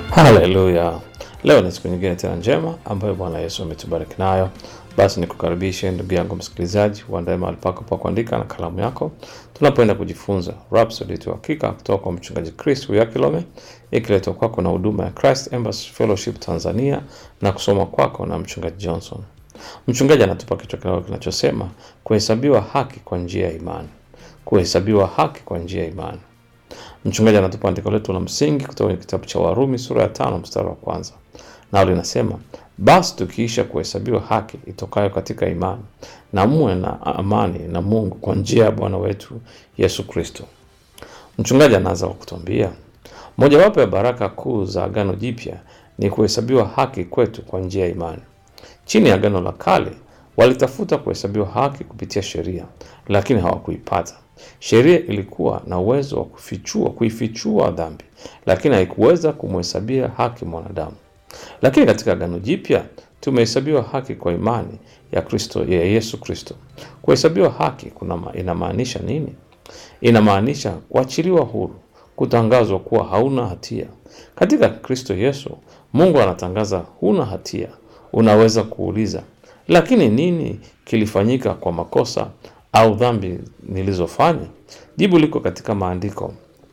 Haleluya! Leo ni siku nyingine tena njema ambayo Bwana Yesu ametubariki nayo. Basi nikukaribishe ndugu yangu msikilizaji, uandae mahali pako pa kuandika na kalamu yako, tunapoenda kujifunza Rhapsody ya Uhakika kutoka kwa mchungaji Chris Uyakilome, ikiletwa kwako na huduma ya Christ Embassy Fellowship Tanzania na kusoma kwako na mchungaji Johnson. Mchungaji anatupa kichwa kidogo kinachosema kuhesabiwa haki kwa njia ya imani. Kuhesabiwa haki kwa njia ya imani. Mchungaji anatupa andiko letu la msingi kutoka kwenye kitabu cha Warumi sura ya tano mstari wa kwanza, nao linasema basi tukiisha kuhesabiwa haki itokayo katika imani, na muwe na amani na Mungu kwa njia ya Bwana wetu Yesu Kristo. Mchungaji anaanza kwa kutuambia mojawapo ya baraka kuu za Agano Jipya ni kuhesabiwa haki kwetu kwa njia ya imani. Chini ya Agano la Kale walitafuta kuhesabiwa haki kupitia sheria, lakini hawakuipata. Sheria ilikuwa na uwezo wa kufichua kuifichua dhambi, lakini haikuweza kumhesabia haki mwanadamu. Lakini katika Agano Jipya tumehesabiwa haki kwa imani ya Kristo ya Yesu Kristo. Kuhesabiwa haki kuna ma- inamaanisha nini? Inamaanisha kuachiliwa huru, kutangazwa kuwa hauna hatia. Katika Kristo Yesu, Mungu anatangaza huna hatia. Unaweza kuuliza, lakini nini kilifanyika kwa makosa au dhambi nilizofanya? Jibu liko katika maandiko.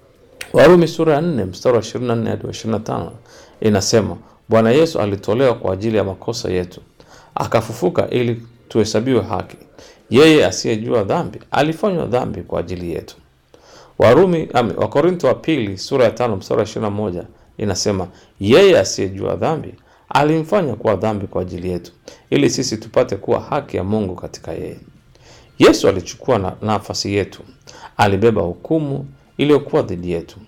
Warumi sura ya 4 mstari wa 24 hadi wa 25 inasema, Bwana Yesu alitolewa kwa ajili ya makosa yetu, akafufuka ili tuhesabiwe haki. Yeye asiyejua dhambi alifanywa dhambi kwa ajili yetu. Warumi ame, Wakorintho wa pili sura ya tano mstari wa 21 inasema, yeye asiyejua dhambi alimfanya kuwa dhambi kwa ajili yetu, ili sisi tupate kuwa haki ya Mungu katika yeye. Yesu alichukua na nafasi yetu, alibeba hukumu iliyokuwa dhidi yetu.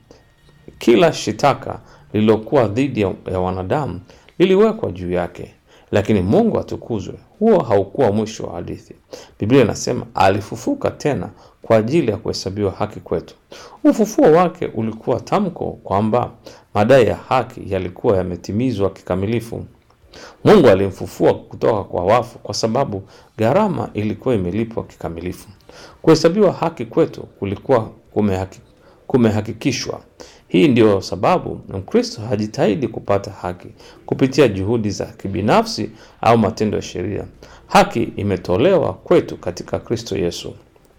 Kila shitaka lililokuwa dhidi ya, ya wanadamu liliwekwa juu yake, lakini Mungu atukuzwe, huo haukuwa mwisho wa hadithi. Biblia inasema alifufuka tena kwa ajili ya kuhesabiwa haki kwetu. Ufufuo wake ulikuwa tamko kwamba madai ya haki yalikuwa yametimizwa kikamilifu. Mungu alimfufua kutoka kwa wafu kwa sababu gharama ilikuwa imelipwa kikamilifu. Kuhesabiwa haki kwetu kulikuwa kumehaki, kumehakikishwa. Hii ndio sababu Mkristo hajitahidi kupata haki kupitia juhudi za kibinafsi au matendo ya sheria. Haki imetolewa kwetu katika Kristo Yesu.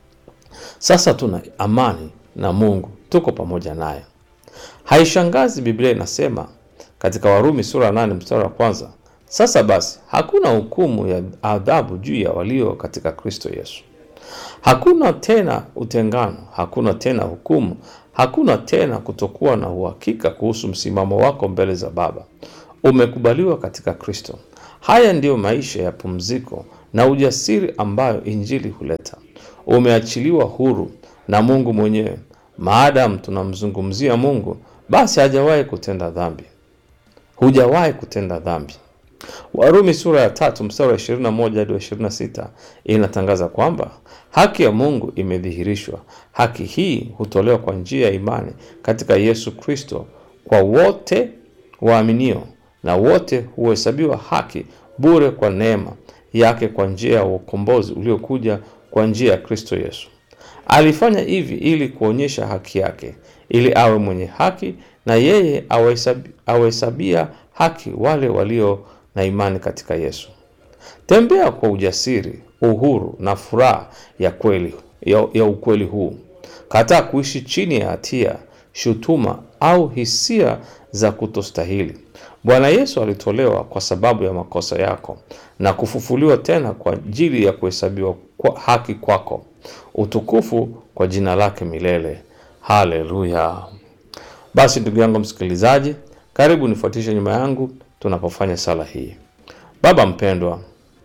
Sasa tuna amani na Mungu, tuko pamoja naye. Haishangazi Biblia inasema katika Warumi sura ya 8 mstari wa kwanza, sasa basi hakuna hukumu ya adhabu juu ya walio katika Kristo Yesu. Hakuna tena utengano, hakuna tena hukumu, hakuna tena kutokuwa na uhakika kuhusu msimamo wako mbele za Baba. Umekubaliwa katika Kristo. Haya ndiyo maisha ya pumziko na ujasiri ambayo Injili huleta. Umeachiliwa huru na Mungu mwenyewe. Maadamu tunamzungumzia Mungu, basi hajawahi kutenda dhambi. Hujawahi kutenda dhambi. Warumi sura ya tatu mstari wa 21 hadi wa 26 inatangaza kwamba haki ya Mungu imedhihirishwa. Haki hii hutolewa kwa njia ya imani katika Yesu Kristo kwa wote waaminio, na wote huhesabiwa haki bure kwa neema yake kwa njia ya ukombozi uliokuja kwa njia ya Kristo Yesu. Alifanya hivi ili kuonyesha haki yake, ili awe mwenye haki na yeye awahesabi- awahesabia haki wale walio na imani katika Yesu. Tembea kwa ujasiri, uhuru na furaha ya kweli ya, ya ukweli huu. Kataa kuishi chini ya hatia, shutuma au hisia za kutostahili. Bwana Yesu alitolewa kwa sababu ya makosa yako na kufufuliwa tena kwa ajili ya kuhesabiwa kwa haki kwako. Utukufu kwa jina lake milele. Haleluya! Basi ndugu yangu msikilizaji, karibu nifuatishe nyuma yangu tunapofanya sala hii. Baba mpendwa,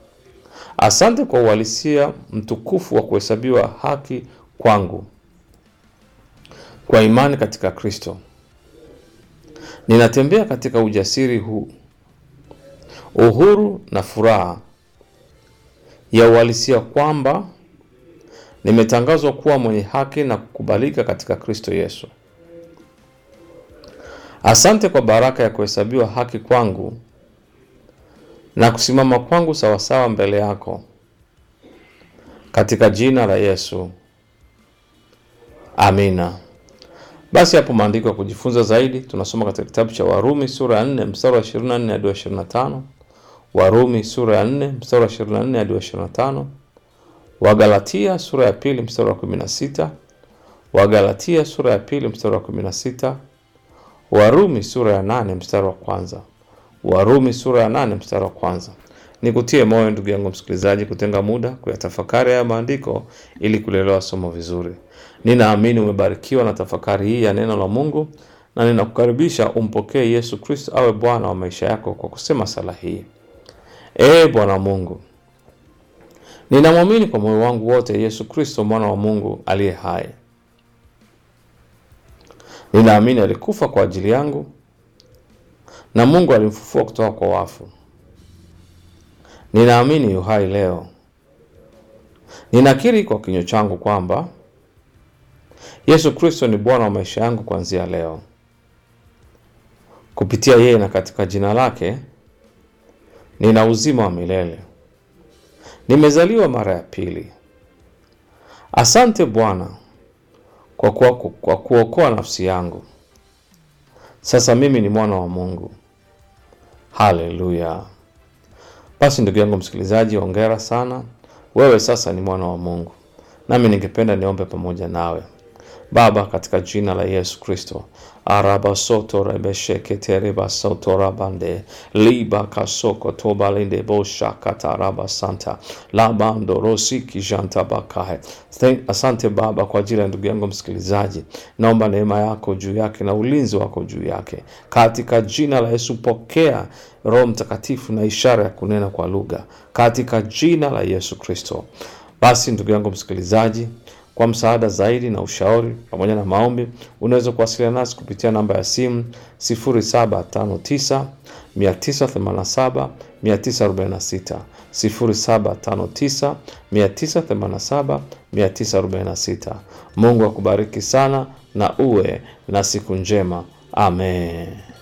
asante kwa uhalisia mtukufu wa kuhesabiwa haki kwangu kwa imani katika Kristo. Ninatembea katika ujasiri huu, uhuru na furaha ya uhalisia kwamba nimetangazwa kuwa mwenye haki na kukubalika katika Kristo Yesu. Asante kwa baraka ya kuhesabiwa haki kwangu na kusimama kwangu sawasawa mbele yako, katika jina la Yesu, amina. Basi hapo maandiko ya kujifunza zaidi tunasoma katika kitabu cha Warumi sura ya 4 mstari wa 24 hadi wa 25, Warumi sura ya 4 mstari wa 24 hadi wa 25, Wagalatia sura ya pili mstari wa 16, Wagalatia sura ya pili mstari wa 16, Warumi sura ya 8 mstari wa kwanza, Warumi sura ya 8 mstari wa kwanza. Nikutie moyo ndugu yangu msikilizaji, kutenga muda kuyatafakari haya maandiko ili kulielewa somo vizuri. Ninaamini umebarikiwa na tafakari hii ya neno la Mungu, na ninakukaribisha umpokee Yesu Kristo awe Bwana wa maisha yako kwa kusema sala hii: Ee Bwana Mungu, ninamwamini kwa moyo wangu wote Yesu Kristo mwana wa Mungu aliye hai. Ninaamini alikufa kwa ajili yangu na Mungu alimfufua kutoka kwa wafu. Ninaamini yu hai leo. Ninakiri kwa kinywa changu kwamba Yesu Kristo ni Bwana wa maisha yangu kuanzia leo. Kupitia yeye na katika jina lake nina uzima wa milele. Nimezaliwa mara ya pili. Asante Bwana kwa kuwa- kwa kuokoa nafsi yangu. Sasa mimi ni mwana wa Mungu. Haleluya! Basi ndugu yangu msikilizaji, hongera sana, wewe sasa ni mwana wa Mungu. Nami ningependa niombe pamoja nawe. Baba, katika jina la Yesu Kristo, araba soto rebesheke reba soto rabande liba kasoko tobalinde bosha kataraba santa labando rosiki janta bakahe. Thank- Asante Baba kwa ajili ya ndugu yangu msikilizaji, naomba neema yako juu yake na ulinzi wako juu yake katika jina la Yesu. Pokea Roho Mtakatifu na ishara ya kunena kwa lugha katika jina la Yesu Kristo. Basi ndugu yangu msikilizaji, kwa msaada zaidi na ushauri pamoja na maombi, unaweza kuwasiliana nasi kupitia namba ya simu 0759 987 946, 0759 987 946. Mungu akubariki sana na uwe na siku njema. Amen.